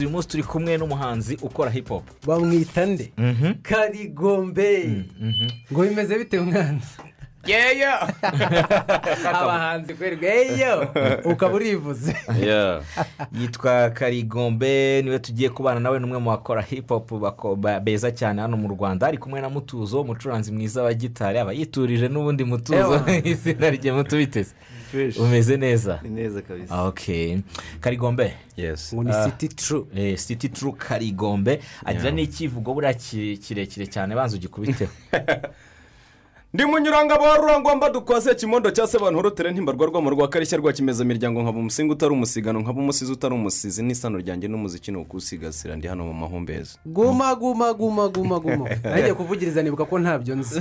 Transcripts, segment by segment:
uyu munsi turi kumwe n'umuhanzi ukora hip hop bamwita nde karigombe ngo bimeze bite mwana yeyo abahanzi kwerwa yeyo ukaba urivuze yitwa karigombe niwe tugiye kubana nawe n'umwe mu bakora hip hop bako- ba- beza cyane hano mu rwanda ari kumwe na mutuzo umucuranzi mwiza wa gitari aba yiturije n'ubundi mutuzo Ewa. izina rye mutubiteze umeze neza ni neza kabisa ok karigombe yesi ngo ni siti turu eh, city turu karigombe agira n'ikivugo buriya ki- kirekire cyane banza ugikubiteho ndi munyurangabo wa rurangwamba dukwase kimondo cya se bantu horotere ntimbarwa rwamo rwa karishya rwa kimeza miryango nkaba umusinga utari umusigano nkaba umusizi utari umusizi n'isano ryanjye n'umuziki ni ukuwusigasira ndi hano mu mahumbezi guma guma guma guma guma nagiye kuvugiriza nibuka ko ntabyo nzi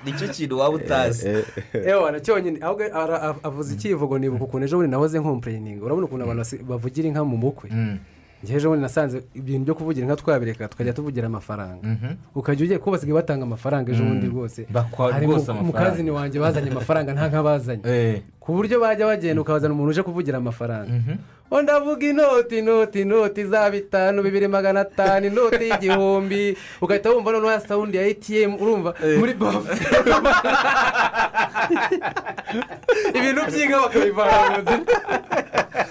nicyo kintu waba utazi ewa na cyonyine ahubwo ara- av- avuze ikivugo nibuka ukuntu ejo bundi nahoze nkompureyininga urabona ukuntu abantu basi- bavugira inka mu bukwe njye ejo bundi nasanze ibintu byo kuvugira inka twabireka tukajya tuvugira amafaranga ukajya ugiye ko basigaye batanga amafaranga ejo bundi rwose Bakwa hari rwose amafaranga. mukazini wanjye bazanye amafaranga nta nka bazanye Eh. ku buryo bajya bagenda ukazana umuntu uje kuvugira amafaranga undi ndavuga inoti inoti inoti za bitanu bibiri magana atanu inoti y'igihumbi ugahita wumva noneho ya sawundi ya etiyemu urumva muri bafu ibintu by'inka bakabivana mu nzira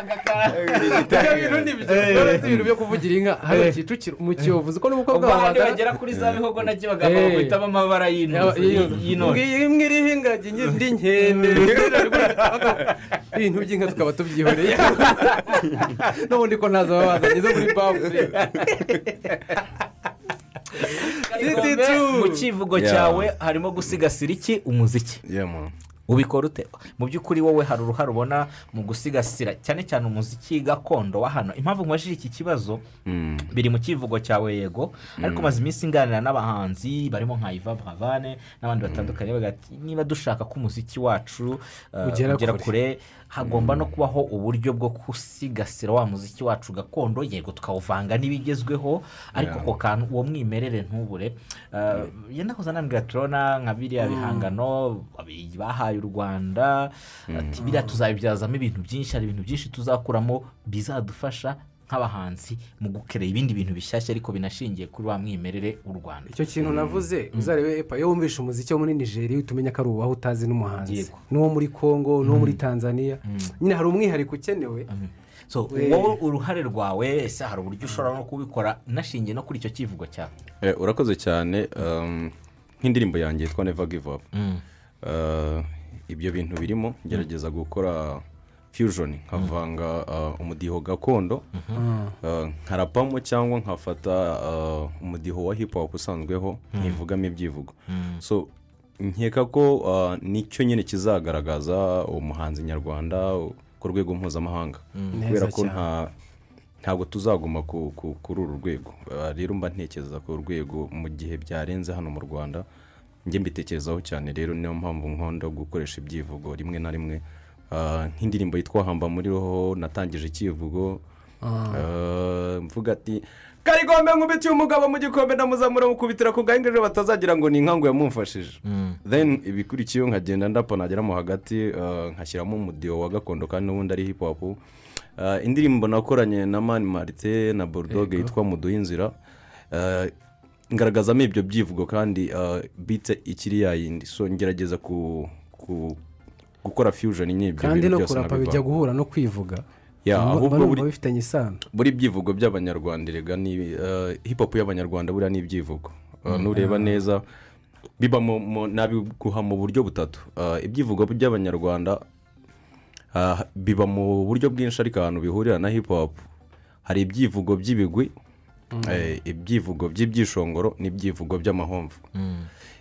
ibyo bintu ni byo uretse ibintu byo kuvugira inka hari kicukiro mu kiyovu uzi ko n'umukobwa wawe abandi wazana bagera kuri za bihogo nabyo Eh. bagapfa guhitamo amabara y'intoki- y'intoki ngiyi imwe iriho ingagi indi nkende ibintu by'inka tukaba tubyihoreye n'ubundi ko ntazo baba bazanye zo muri bafure Karigombe, mu kivugo Yeah. cyawe harimo gusigasira iki umuziki yewe ubikora ute mu by'ukuri wowe hari uruhare ubona mu gusigasira cyane cyane umuziki gakondo wa hano impamvu nkubajije iki kibazo biri mu kivugo cyawe yego ariko maze iminsi nganira n'abahanzi barimo nka iva bravane n'abandi batandukanye bavuga bati niba dushaka ko umuziki wacu uh, Ugera ugera kure." kure hagomba no kubaho uburyo bwo gusigasira wa muziki wacu gakondo yego tukawuvanga n'ibigezweho ariko ako kantu uwo mwimerere ntubure Uh, yenda kuzanambwira turabona nka biriya bihangano abiri bahaye u rwanda ati biriya tuzabibyazamo ibintu byinshi hari ibintu byinshi tuzakuramo bizadufasha nk'abahanzi mu gukerera ibindi bintu bishyashya ariko binashingiye kuri wa mwimerere w'u rwanda icyo kintu navuze uzarebe epa iyo wumvishe umuziki wo muri nigeria uhita umenya ko ari uwaho utazi n'umuhanzi Yego. n'uwo muri congo n'uwo muri tanzania nyine hari umwihariko ukenewe so wowe uruhare rwawe ese hari uburyo ushobora no kubikora nashingiye no kuri icyo kivugo cyawe Eh, urakoze cyane um, nk'indirimbo yanjye yitwa neva give up Uh, ibyo bintu birimo ngerageza gukora fusion nkavanga uh, umudiho gakondo uh, nkarapamo cyangwa nkafata uh, umudiho wa hip hop usanzweho nkivugamo ibyivugo so nkeka ko uh, nicyo nyine kizagaragaza umuhanzi nyarwanda uh, ku rwego mpuzamahanga Neza kubera ko cyane. nta ntabwo tuzaguma ku- ku- kuri uru rwego Ah, rero mba ntekereza ku rwego mu gihe byarenze hano mu rwanda njye mbitekerezaho cyane rero niyo mpamvu nkunda gukoresha ibyivugo rimwe na rimwe Ah, nk'indirimbo yitwa hamba muri roho natangije ikivugo Ah, mvuga ati karigombe nkubitiye umugabo mu gikombe ndamuzamura mukubitira ku gahengeri batazagira ngo ni inka ngo yamumfashije then ibikurikiyeho nkagenda ndapa nageramo hagati ah, nkashyiramo umudiho wa gakondo kandi n'ubundi ari hip hop Ah, indirimbo nakoranye na mani marite na borudoge yitwa muduha inzira Ah, ngaragazamo ibyo byivugo kandi ah, bite ikiri yayindi so ngerageza ku ku- gukora fusion n'ibyo kandi bintu no byose kurapa bijya nabivanze. guhura no kwivuga Ya, Ba- ahubwo banumva buri- bifitanye isano buri byivugo by'abanyarwanda erega ni eh, hip hop y'abanyarwanda buriya ni ibyivugo Eh, nureba neza biba mu- mu- nabiguha mu buryo butatu Eh, ibyivugo by'abanyarwanda eh, biba mu buryo bwinshi ariko ahantu bihurira na hip hop hari ibyivugo by'ibigwi eh, ibyivugo by'ibyishongoro n'ibyivugo by'amahomvu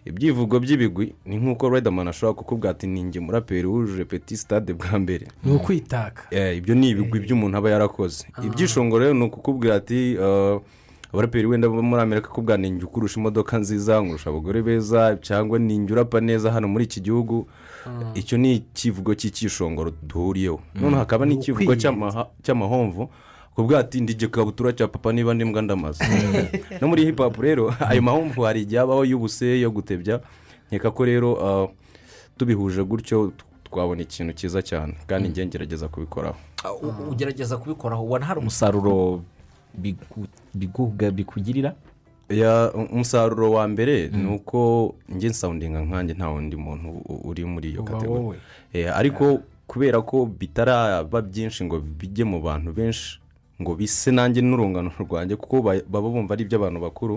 ibyivugo by'ibigwi ni nk'uko riderman ashobora kukubwira ati ninjye muraperi wujuje peti sitade bwa mbere ni ukwitaka Eh, ibyo ni ibigwi by'umuntu aba yarakoze ibyishongoro rero ni ukukubwira ati eh, abaraperi wenda bo muri amerika kubwa ni njye ukurusha imodoka nziza nkurusha abagore beza cyangwa ni njye urapa neza hano muri iki gihugu icyo ni ikivugo cy'icyishongoro duhuriyeho noneho hakaba n'ikivugo Ukwiyenza. cy'amaha- cy'amahomvu kubwa ati ndije kabutura cya papa niba ndi mbwa ndamaze no muri hip hop rero ayo mahomvu hari igihe abaho y'ubuse yo gutebya nkeka ko rero eh, tubihuje gutyo t- twabona ikintu cyiza cyane kandi njye ngerageza kubikoraho ugerageza kubikoraho ubona hari umusaruro bigu- biguga- bikugirira Ya, umusaruro wa mbere ni uko njye nsawundinga nkanjye nta wundi muntu u- uri muri iyo Uba wowe. kategori Eh, ariko kubera ko bitaraba byinshi ngo bijye mu bantu benshi ngo bise nanjye n'urungano rwanjye kuko ba- baba bumva ari iby'abantu bakuru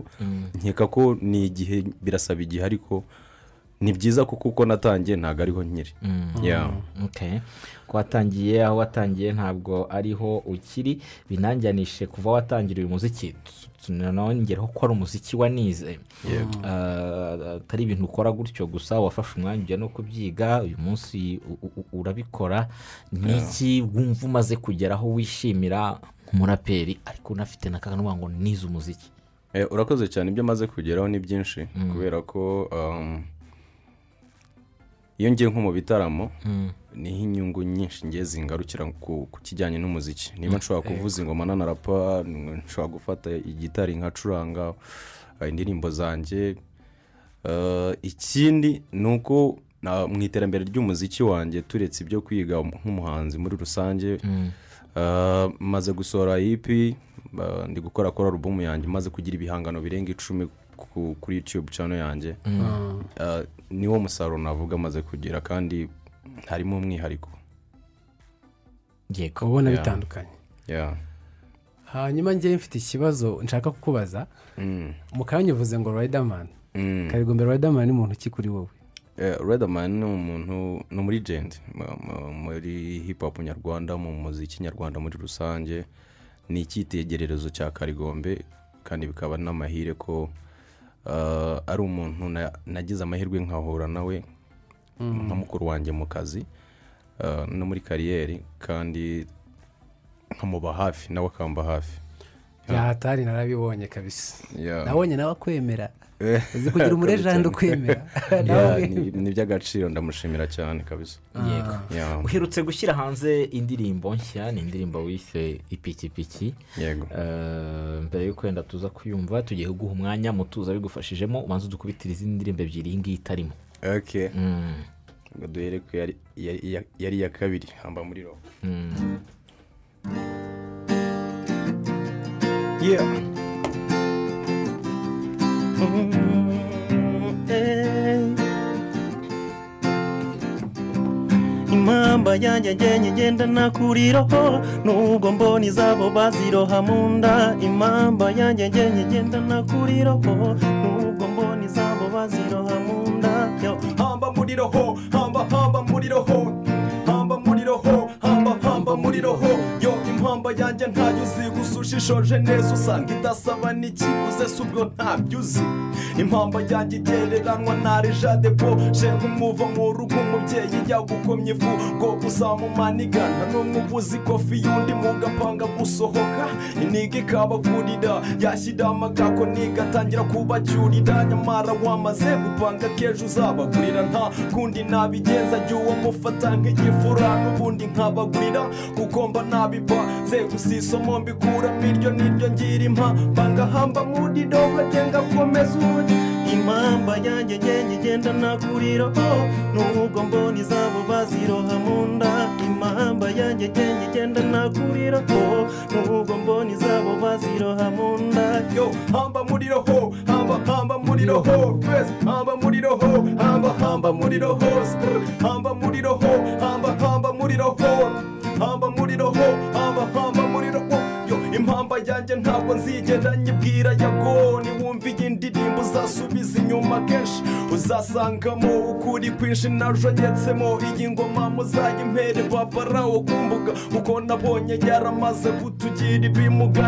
nkeka ko ni igihe birasaba igihe ariko ni byiza kuko uko natangiye ntabwo ariho nkiri Yeah. Okay. ko watangiye aho watangiye ntabwo ariho ukiri binangianishe kuva watangira uyu muziki nongeraho ko ari umuziki wanize Ah, atari ibintu ukora gutyo gusa wafashe umwanya ujya no kubyiga uyu munsi u- u- u- urabikora ni iki wumva umaze kugera aho wishimira nk'umuraperi ariko unafite na n'akaganwa ngo nize umuziki Eh, urakoze cyane ibyo amaze kugeraho ni byinshi kubera ko um, iyo ngiye nko mu bitaramo niho inyungu nyinshi ngiye zingarukira ku ku kijyanye n'umuziki niba nshobora kuvuza ingoma nanarapa nshobora gufata igitari nkacuranga eh, indirimbo zanjye Eh, ikindi ni uko na- mu iterambere ry'umuziki wanjye turetse ibyo kwiga nk'umuhanzi muri rusange eh, maze gusohora ipi eh, ndi gukora kora alubumu yanjye maze kugira ibihangano birenga icumi ku- kuri yutube cano yanjye Eh, niwo musaruro navuga maze kugira kandi harimo umwihariko yego ubona bitandukanye Yeah. hanyuma ngewe mfite ikibazo nshaka kukubaza Mm. mu kanya uvuze ngo rayidamani Mm. karigombera rayidamani ni muntu ki kuri wowe Eh, Riderman ni umuntu ni muri jendi muri hip hop nyarwanda mu muziki nyarwanda muri rusange ni icyitegererezo cya karigombe kandi bikaba n'amahire ko ah, ari umuntu na- nagize amahirwe nkahura nawe nka mukuru wanjye mu kazi ah, no muri kariyeri kandi nkamuba hafi nawe akamba hafi yahatari narabibonye kabisa Yeah. nabonye nawe akwemera Eh. uzi kugira umurejanda ukwemera Yeah, ni ni iby'agaciro ndamushimira cyane kabisa yego Yeah. uherutse gushyira hanze indirimbo nshya ni indirimbo wise ipikipiki yego Eh, mbere yo kwenda tuza kuyumva tugiye kuguha umwanya mutuza bigufashijemo ubanza udukubitire izindi ndirimbo ebyiri iyi ngiyi itarimo okay Mm. ngo duhere ku yari- yari ya- yari iya kabiri hamba muri roho Yeah. Mm, eh. impamba yanjye ngenya igendana kuri roho nubwo mbona izabo baziroha mu nda impamba yanjye ngenya igendana kuri roho nubwo mbona izabo baziroha mu nda Yo. hamba muri roho hamba hamba muri roho hamba muri roho hamba hamba muri roho yo impamba yanjye ntayo uzi gusa ushishoje neza usanga idasaba n'ikiguze si ubwo ntabyo uzi impamba yanjye igereranwa ntari jade bo sheho umuva mu rugo umubyeyi yagukomye ivu ngo uzamumanigana n'umwuba uzi kofi y'undi mugapanga gusohoka iniga ikabakurira yashyira amagako niga atangira kubacyurira nyamara wamaze gupanga k'ejo uzabagurira nta kundi nabigenza jya uwo mufata nk'igifura n'ubundi nkabagurira kuko mba nabibaze gusa isomo mbikuramo iryo niryo ngira impamba ngahamba muri dogo agenda akomeza undi impamba yanjye ngenda igenda nagurira oh, nubwo mbona izabo baziroha mu nda impamba yanjye ngenda igenda nagurira oh, nubwo mbona izabo baziroha mu nda yo hamba muri roho hamba hamba muri roho twese hamba muri roho hamba hamba muri roho Skrr. hamba muri roho hamba hamba muri roho hamba muri roho hamba hamba muri roho yo impamba yanjye ntabwo nzigera nyibwira yago niwumva iyi ndirimbo uzasubiza inyuma kenshi uzasangamo ukuri kwinshi najonyetsemo iyi ngoma muzayimpere babarawo ku mbuga kuko nabonye yaramaze kutugira ibimuga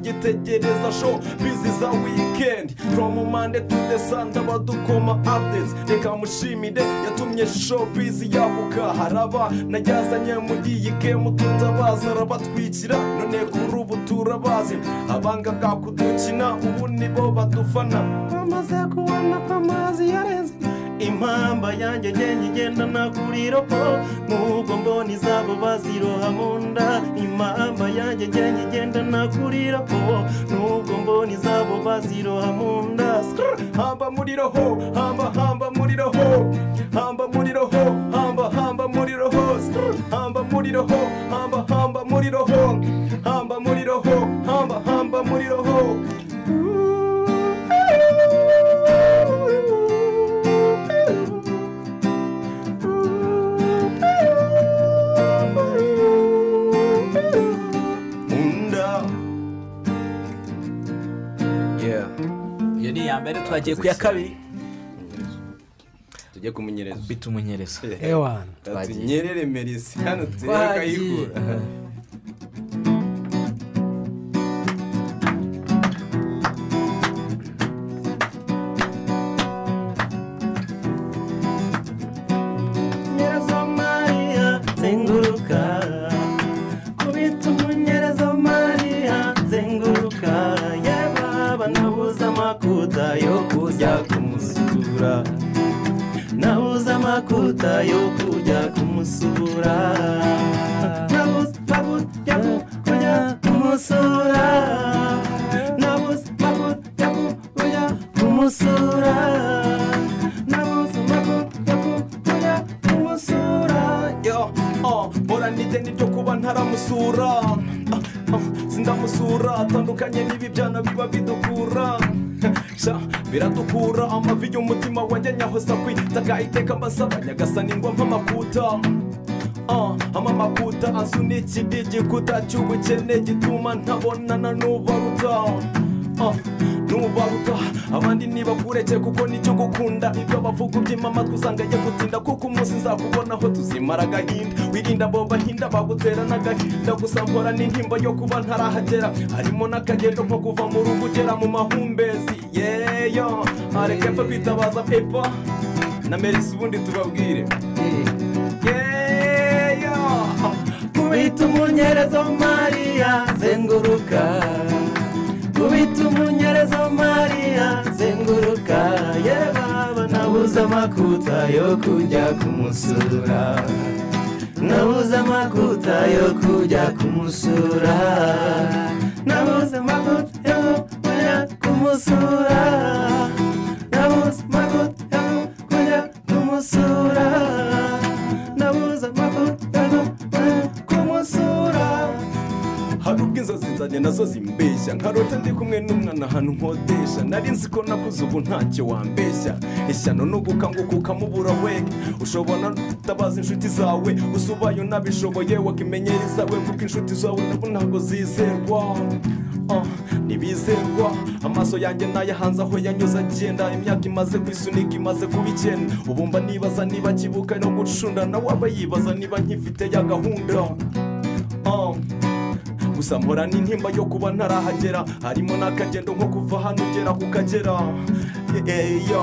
ntitugitegereza sho bizi za wikendi from mande to the sanda badukoma updates reka mushimire yatumye sho bizi yabuka haraba najyazanye muri iyi gemu tutabaza arabatwikira none kuri ubu turabazi abanganga kudukina ubu nibo badufana bamaze kubona ko amazi yarenze impamba yanjye ngenda igenda nagurira ko nubwo mbona izabo baziroha mu nda impamba yanjye ngenda igenda nagurira ko nubwo mbona izabo baziroha mu nda Skrr! hamba muri roho hamba hamba muri roho hamba muri roho hamba hamba muri roho roho hamba hamba muri roho hamba muri roho hamba hamba muri roho nkunda yeah iyo ni iya mbere twagiye ku ya kabiri tujye kumunyereza bita umunyereza ewana tunyerere merisi hano turebe akayikura nyereza mariya zenguruka kubita umunyereza mariya zenguruka yababa nabuze amakuta yo kujya kumusura nabuze amakuta yo kujya kumusura nabuze amakuta yo kujya kumusura nabuze amakuta yo kujya kumusura nabuze amakuta yo kujya kumusura yo oh, mpora n'ideni ryo kuba ntaramusura Ah, ah, sindamusura atandukanye n'ibi byana biba bidukura sha biradukura amavi y'umutima wanjye nyahoza kwitaka iteka mbasaba nyagasani ngo mpamakuta Ah, amamakuta asunitse igikuta cy'ubukene gituma ntabonana n'ubaruta Ah, n'ubaruta abandi ntibakureke kuko nicyo gukunda ibyo bavuga ubyima amatwi usanga ajya gutinda kuko umunsi nzakubonaho tuzimara agahinda wirinda abo bahinda bagutera n'agahinda gusa mpora n'intimba yo kuba ntarahagera harimo n'akagendo nko kuva mu rugo ugera mu mahumbezi yeyo areke mfe kwitabaza pepa na merisi ubundi tubabwire yeyo kubita umunyerezo mariya zenguruka kubita umunyerezo mariya zenguruka yebaba nabuze amakuta yo kujya kumusura nabuze amakuta yo kujya kumusura nabuze amakuta yo kujya kumusura nabuze amakuta yo kujya kumusura nabuze amakuta yo kujya kumusura hari ubwo inzozi zanjye nazo zimbeshya nkarota ndi kumwe n'umwana ahantu nkodesha nari nzi ko nakuze ubu ntacyo wambeshya ishyano ni ugukanguka ukamubura we ushobora no kutabaza inshuti zawe gusa ubaye unabishoboye wakimenyera izawe kuko inshuti zawe nabo ntabwo zizerwa Ah, ntibizerwa amaso yanjye nayahanze aho yanyuze agenda imyaka imaze kwisunika imaze kuba icyenda ubu mba nibaza niba akibuka no gucunda nawe aba yibaza niba nkifite ya gahunda Ah. gusa mpora n'intimba yo kuba ntarahagera harimo n'akagendo nko kuva hano ugera ku kagera Eya,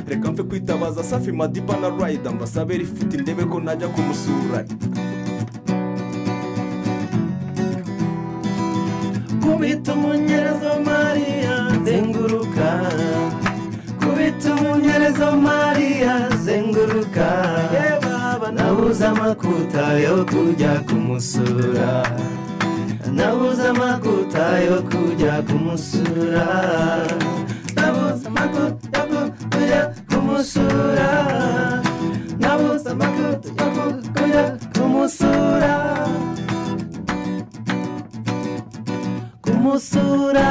reka mfe kwitabaza safi madiba na rayida mbasabe rifite indebe ko najya kumusura kubita umunyerezo mariya zenguruka kubita umunyerezo mariya zenguruka yebaba nabuze amakuta yo kujya kumusura nabuze amakuta yo kujya kumusura nabuze amakuta yo kujya kumusura nabuze amakuta yo kujya kumusura kumusura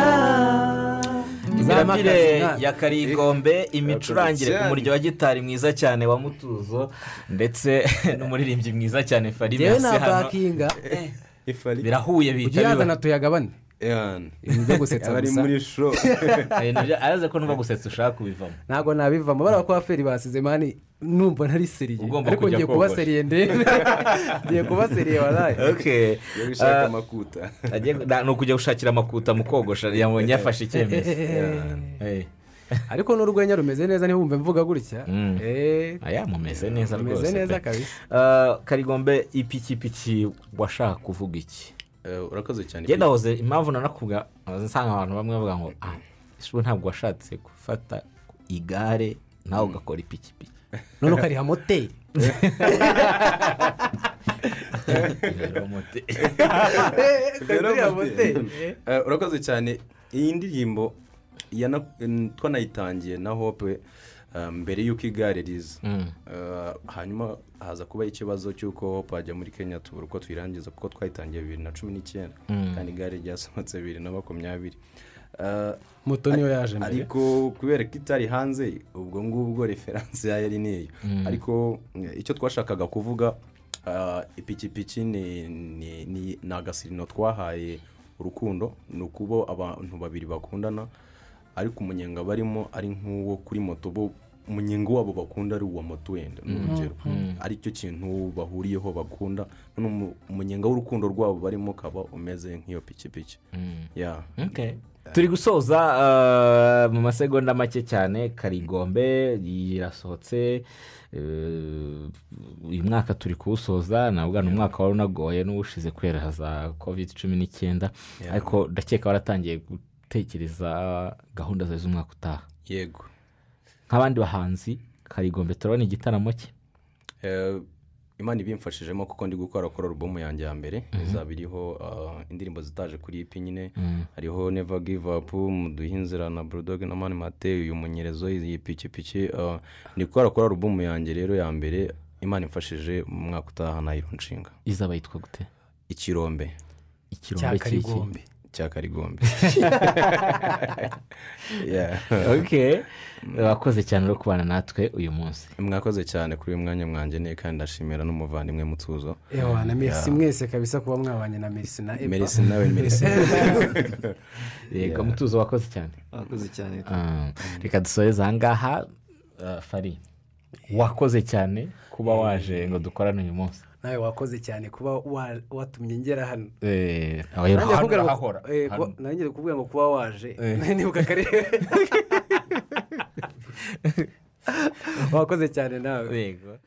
imirabire ya karigombe imicurangire ku muryo wa gitari mwiza cyane wa mutuzo ndetse n'umuririmbyi mwiza cyane yewe farimasi hano ntapakinga ifari birahuye ujye bihita biba yazana tuyagabane eyani ibintu byo gusetsa abari gusa muri sho hari nabyo- araza ko nuba gusetsa ushaka kubivamo ntabwo nabivamo bariya ko abaferi basize mani numva ntari seriye Ugomba ariko kujya ngiye kuba kogosha. seriye ndebe ngiye kuba seriye waraye okay iyo bishaka amakuta Agiye- na- ni ukujya gushakira amakuta mu kogosha yabonye yafashe icyemezo Eh. ariko n'urwenya rumeze neza ntiwumve mvuga gutya Mm. eee aya mumeze neza rwose rumeze pe. neza kabisa Ah, karigombe ipikipiki washaka kuvuga iki Eh, urakoze cyane njye ndahoze impamvu nanakubwa nsanga abantu bamwe bavuga ngo ah ishuri ntabwo washatse gufata igare nawe ugakora ipikipiki none ukariha moteri Uriya moteri. Eh, urakoze cyane iyi ndirimbo yana- n- twanayitangiye na hope eh, ah, mbere y'uko igare riza Mm. Ah, hanyuma haza kubaho ikibazo cy'uko twajya muri kenya tubura uko tuyirangiza kuko twayitangiye bibiri na cumi n'icyenda kandi igare ryasohotse bibiri na makumyabiri Ah, moto niyo yaje mbere ariko kubera ko itari hanze ubwo ngubwo referanse yayo ari niyo ariko eh, icyo twashakaga kuvuga ah, ipikipiki ni- ni- ni ni agasirino twahaye urukundo ni ukubo abantu babiri bakundana ariko umunyenga barimo ari nk'uwo kuri moto bo umunyenga wabo bakunda ari uwa moto wenda ni urugero aricyo kintu bahuriyeho bakunda none umu- umunyenga w'urukundo rwabo barimo ukaba umeze nk'iyo pikipiki Yeah. Okay. turi gusoza uh, mu masegonda make cyane karigombe irasohotse uh, uyu mwaka turi kuwusoza nabwo ni umwaka wari unagoye n'uwushize kubera za covid cumi n'icyenda ariko ndakeka waratangiye gutekereza gahunda zawe z'umwaka utaha yego nk'abandi bahanzi karigombe turabona igitaramo cye Eh, imana ibimfashijemo kuko ndi gukora kuri alubumu yanjye ya mbere izaba iriho ah, indirimbo zitaje kuri ipi nyine hariho neva give up muduhe inzira na burudoge na mani mate uyu munyerezo iyi pikipiki ah, ndi gukora kuri alubumu yanjye rero ya mbere imana imfashije mu mwaka utaha nayiro nshinga izaba yitwa gute ikirombe ikirombe cy'iki cya karigombe Yeah. ok wakoze cyane uri kubana natwe uyu munsi mwakoze cyane kuri uyu mwanya mwangeneye kandi ndashimira n'umuvandimwe mutuzo ewa na merisi mwese kabisa kuba mwabanye na merisi na eba merisi nawe merisi yego mutuzo wakoze cyane abakoze cyane Ah, reka dusoreze aha ngaha ah, fari wakoze cyane kuba waje ngo dukorane uyu munsi nawe wakoze cyane kuba wa- watumye ngera hano Eh, abayero Nanjye hano kumbwira ngo- urahahora. eh, kuba- Hano. nanjye kumbwira ngo kuba waje nibuka akarere wakoze cyane nawe Yego.